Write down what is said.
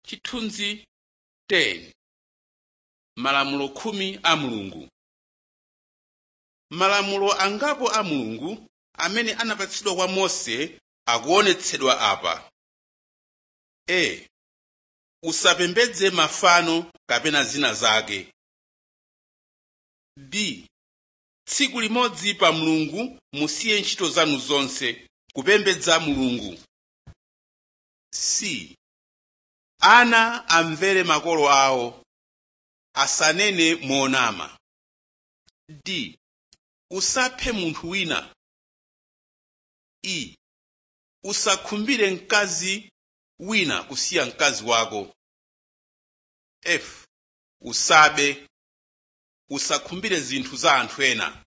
chithunzi 10 malamulo khumi a mulungu malamulo angapo a mulungu amene anapatsidwa kwa mose akuonetsedwa apa a usapembedze mafano kapena zina zake b tsiku limodzi pa mulungu musiye ntchito zanu zonse kupembedza mulungu c ana amvere makolo awo asanene monama d usaphe munthu wina e usakhumbire mkazi wina kusiya mkazi wako f usabe usakhumbire zinthu za anthu ena